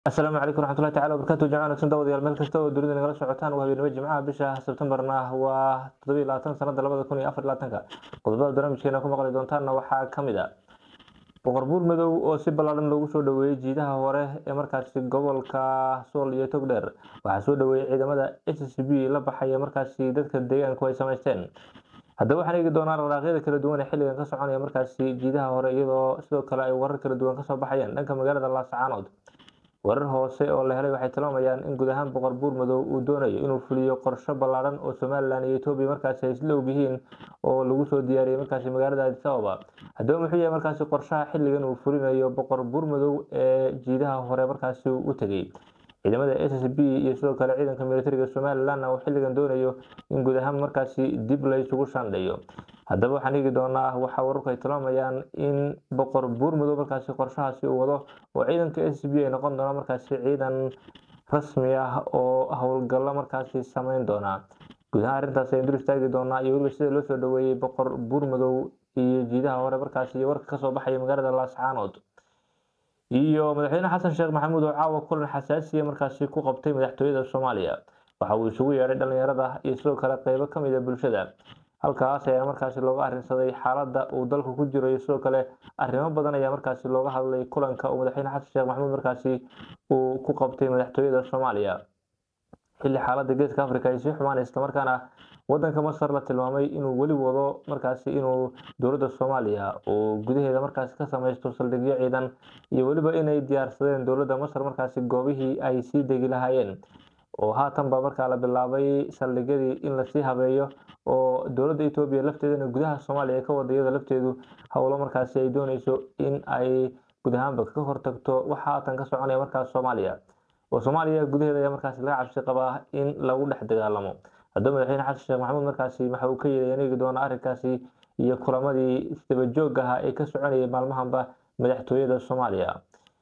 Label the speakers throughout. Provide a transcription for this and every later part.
Speaker 1: asalaamu calaykum raxmatullahi tacala wabarakaatu jamaca wanaagsan daawadayaal meel kasta oo dunida nagala socotaan waa habeenimo jimcaha bisha sebtembarna waa toddobiyo labaatan sanada labada kun iyo afar labaatanka qodobada barnaamijkeena ku maqli doontaanna waxaa ka mid a boqor buur madow oo si ballaadhan loogu soo dhoweeyey jiidaha hore ee markaasi gobolka sool iyo togdheer waxaa soo dhoweeyey ciidamada s c b la baxaya markaasi dadka deegaanku ay samaysteen haddaba waxaan eegi doonaa dhaqdhaaqyada kala duwan ee xilligan ka soconaya markaasi jiidaha hore iyadoo sidoo kale ay warar kala duwan kasoo baxayaan dhanka magaalada laasacaanood warar hoose oo la helay waxay tilmaamayaan in guud ahaan boqor buur madow uu doonayo inuu fuliyo qorsho ballaadhan oo somalilan iyo etoobiya markaasi ay isla ogyihiin oo lagu soo diyaariyey markaasi magaalada addis ababa haddaba muxuu yahay markaasi qorshaha xilligan uu fulinayo boqor buur madow ee jiidaha hore markaasi u tegey ciidamada s s b iyo sidoo kale ciidanka militariga somalilan uu xilligan doonayo in guud ahaan markaasi dib la isugu shaandheeyo haddaba waxaan eegi doonaa waxaa wararku ay tilmaamayaan in boqor buur madow markaasi qorshahaasi uu wado oo ciidanka s b ay noqon doona markaasi ciidan rasmi ah oo howlgallo markaasi sameyn doona guud ahaan arrintaas ayaan dul istaagi doonaa iyo weliba sida loo soo dhoweeyey boqor buur madow iyo jiidaha hore markaasi iyo warka kasoo baxaya magaalada laascaanood iyo madaxweyne xasan sheekh maxamuud oo caawa kulan xasaasiya markaasi ku qabtay madaxtooyada soomaaliya waxa uu isugu yeedhay dhalinyarada iyo sidoo kale qeybo kamid a bulshada halkaas ayaa markaasi looga arrinsaday xaaladda uu dalku ku jiro iyo sidoo kale arrimo badan ayaa markaasi looga hadlay kulanka uu madaxweyne xasan sheekh maxamuud markaasi uu ku qabtay madaxtooyada soomaaliya xilli xaaladda geeska africa ay sii xumaanay islamarkaana wadanka masar la tilmaamay inuu weli wado markaasi inuu dowladda soomaaliya uu gudaheeda markaasi ka samaysto saldhigyo ciidan iyo weliba inay diyaarsadeen dowladda masar markaasi goobihii ay sii degi lahaayeen oo haatan baa markaa la bilaabay saldhigyadii in lasii habeeyo oo dowladda etoobiya lafteedana gudaha soomaaliya ay ka wada iyada lafteedu howlo markaasi ay dooneyso in ay guud ahaanba ka hortagto waxa haatan ka soconaya markaas soomaaliya oo soomaaliya gudaheeda ayaa markaasi laga cabsi qabaa in lagu dhex dagaalamo haddaba madaxweyne xasan sheekh maxamuud markaasi waxa uu ka yeeday anigi doona arrinkaasi iyo kulamadii isdabajoog ahaa ee ka soconayay maalmahanba madaxtooyada soomaaliya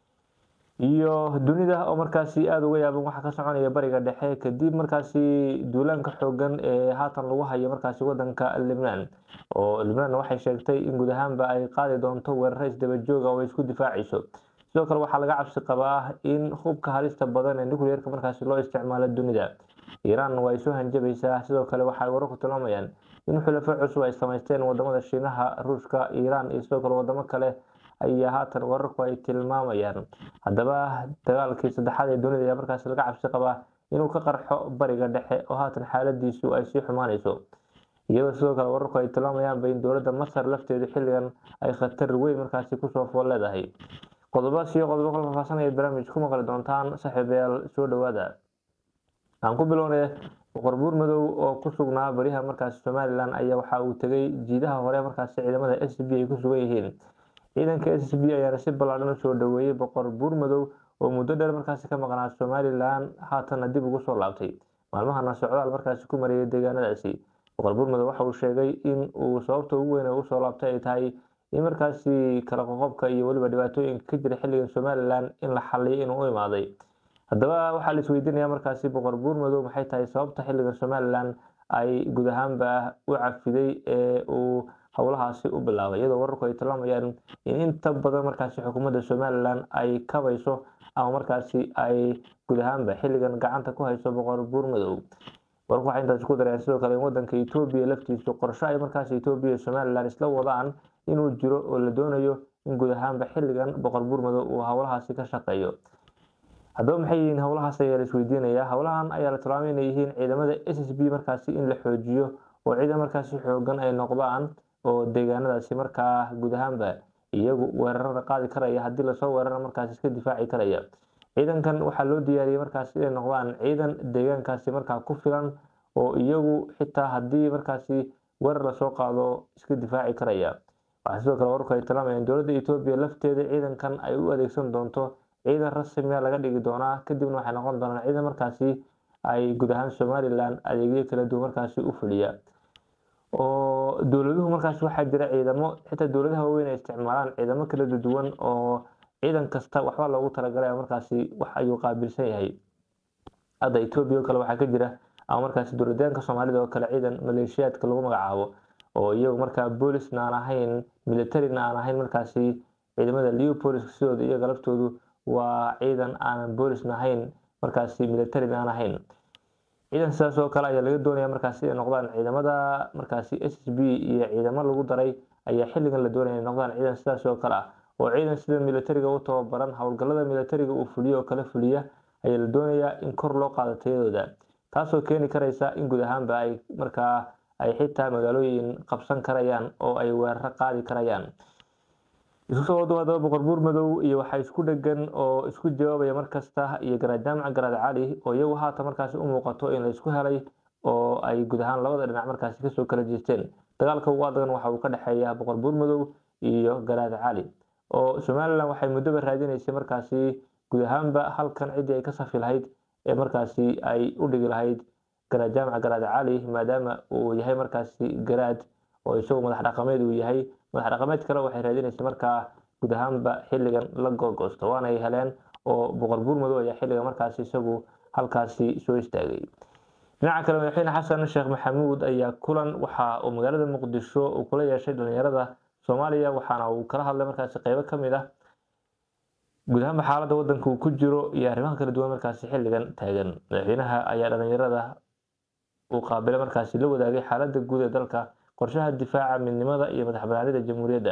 Speaker 1: iyo dunida oo markaasi aada uga yaaban waxa ka soconaya bariga dhexe kadib markaasi duulaanka xoogan ee haatan lagu hayo markaasi wadanka libnaan oo libnaan waxay sheegtay in guud ahaanba ay qaadi doonto weeraro isdabajooga oo ay isku difaacayso sidoo kale waxaa laga cabsi qabaa in hubka halista badan ee nucleerka markaasi loo isticmaalo dunida iiraan waa ay soo hanjabaysaa sidoo kale waxay wararku tilmaamayaan in xulafo cusub ay samaysteen wadamada shiinaha ruushka iiraan iyo sidoo kale wadamo kale ayaa haatan wararku ay tilmaamayaan haddaba dagaalkii saddexaad ee dunida ayaa markaasi laga cabsi qabaa inuu ka qarxo bariga dhexe oo haatan xaaladiisu ay sii xumaanayso iyadoo sidoo kale wararku ay tilmaamayaanba in dowladda masar lafteedu xilligan ay khatar weyn markaasi kusoo fool leedahay qodobaas iyo qodobo kala faahfaahsanaya barnaamij ku maqli doontaan saaxiibayaal soo dhowaada aan ku bilownay boqor buur madow oo ku sugnaa baryaha markaasi somalilan ayaa waxa uu tegay jiidaha hore markaasi ciidamada s b ay ku sugan yihiin ciidanka s b ayaana si ballaadhan usoo dhoweeyey boqor buur madow oo muddo dheer markaasi ka maqnaa somalilan haatanna dib ugu soo laabtay maalmahana socdaal markaasi ku marayay deegaanadaasi boqor buur madow waxa uu sheegay in uu sababta ugu weyn ugu soo laabtay ay tahay in markaasi kala qoqobka iyo weliba dhibaatooyinka ka jira xilligan somalilan in la xaliyo inuu u imaaday haddaba waxaa la isweydiinaya markaasi boqor buur madow maxay tahay sababta xilligan somalilan ay guud ahaanba u cafiday ee uu howlahaasi u bilaabay iyadoo wararku ay tilmaamayaan in inta badan markaasi xukuumadda somalilan ay kabayso ama markaasi ay guud ahaanba xilligan gacanta ku hayso boqor buur madow wararku waxay intaasi ku dareen sidoo kale in wadanka etoobiya laftiisu qorsho ay markaasi etoobiya iyo somalilan isla wadaan inuu jiro oo la doonayo in guud ahaanba xilligan boqor buur madow uu howlahaasi ka shaqeeyo haddaba maxay yihiin howlahaas ayaa la isweydiinayaa howlahan ayaa la tilmaamay inay yihiin ciidamada s s b markaasi in la xoojiyo oo ciidan markaasi xoogan ay noqdaan oo deegaanadaasi markaa guud ahaanba iyagu weerarada qaadi karaya haddii lasoo weerara markaasi iska difaaci karaya ciidankan waxaa loo diyaariyey markaasi inay noqdaan ciidan deegaankaasi markaa ku filan oo iyagu xitaa haddii markaasi weerar lasoo qaado iska difaaci karaya waxaa sidoo kale wararku ay tilmaamayaan dowladda etoobiya lafteeda ciidankan ay u adeegsan doonto ciidan rasmiya laga dhigi doonaa kadibna waxay noqon doonaan ciidan markaasi ay guud ahaan somalilan adeegyo kala duwan markaasi u fuliya oo dowladuhu markaasi waxaa jira ciidamo xitaa dowladaha waaweyn ay isticmaalaan ciidamo kala duwan oo ciidan kasta waxba loogu talagalay markaasi wax ayuu qaabilsan yahay hadda etoobiya oo kale waxaa ka jira ama markaasi dowladaanka soomaalida oo kale ciidan maleeshiyaadka lagu magacaabo oo iyagu markaa boolisna aan ahayn militarina aan ahayn markaasi ciidamada leopoliska sidooda iyaga laftoodu waa ciidan aanan boolisna ahayn markaasi militarin aan ahayn ciidan sidaas oo kale ayaa laga doonaya markaasi inay noqdaan ciidamada markaasi s s b iyo ciidamo lagu daray ayaa xilligan la doonaya inay noqdaan ciidan sidaas oo kale ah oo ciidan sida militariga u tababaran howlgallada militariga uu fuliyo oo kale fuliya ayaa la doonayaa in kor loo qaado tayadooda taasoo keeni karaysa in guud ahaanba ay markaa ay xitaa magaalooyin qabsan karayaan oo ay weeraro qaadi karayaan isku soo wadawaadaba boqor buur madow iyo waxaa isku dhegan oo isku jawaabaya markasta iyo garaad jaamac garaad cali oo iyagu haatan markaasi u muuqato in la isku helay oo ay guud ahaan labada dhinac markaasi kasoo kala jeesteen dagaalka ugu adagan waxa uu ka dhexeeya boqor buur madow iyo garaad cali oo somalilan waxay muddoba raadinaysay markaasi guud ahaanba halkan ciddii ay ka safi lahayd ee markaasi ay u dhigi lahayd garaad jaamac garaad cali maadaama uu yahay markaasi garaad oo isagu madax dhaqameed uu yahay madax dhaqameed kale waxay raadinaysay markaa guud ahaanba xilligan la googoosto waana ay heleen oo boqor buur madow ayaa xilligan markaasi isagu halkaasi soo istaagay dhinaca kale madaxweyne xasan sheekh maxamuud ayaa kulan waxa uu magaalada muqdisho uu kula yeeshay dhalinyarada soomaaliya waxaana uu kala hadlay markaasi qeybo ka mid ah guud ahaanba xaaladda wadanka uu ku jiro iyo arrimaha kala duwan markaasi xilligan taagan madaxweynaha ayaa dhalinyarada uu qaabilay markaasi la wadaagay xaaladda guud ee dalka qorshaha difaaca midnimada iyo madax banaanida jamhuuriyadda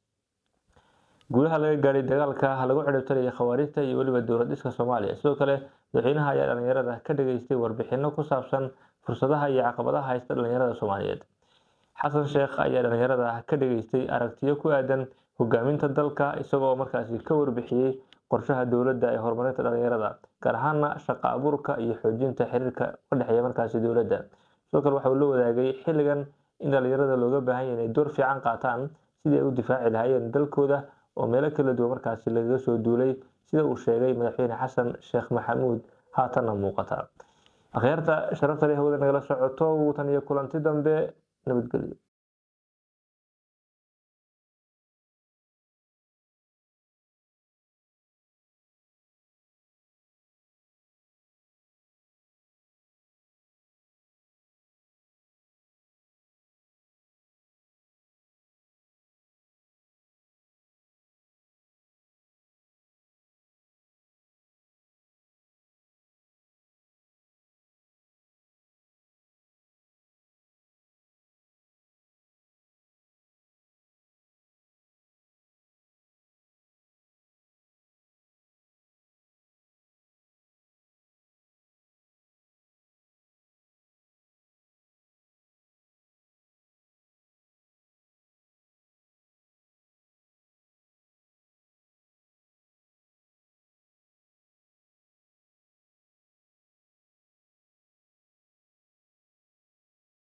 Speaker 1: guulaha laga gaadhay dagaalka lagu ciribtiraya khawaarijta iyo weliba dowlad dhiska soomaaliya sidoo kale madaxweynaha ayaa dhalinyarada ka dhageystay warbixino ku saabsan fursadaha iyo caqabadaha haysta dhalinyarada soomaaliyeed xasan sheekh ayaa dhalinyarada ka dhageystay aragtiyo ku aadan hogaaminta dalka isagoo markaasi ka warbixiyey qorshaha dowladda ee horumarinta dhalinyarada gaar ahaana shaqo abuurka iyo xoojinta xiriirka ka dhexeeya markaasi dowladda sidoo kale waxa uu la wadaagay xilligan in dhalinyarada looga baahan yahay inay door fiican qaataan sidii ay u difaaci lahaayeen dalkooda oo meelo kala duwan markaasi lagaga soo duulay sida uu sheegay madaxweyne xasan sheekh maxamuud haatanna muuqata akhyaarta sharafta leh hawada nagala socoto tan iyo kulanti dambe nabadgelyo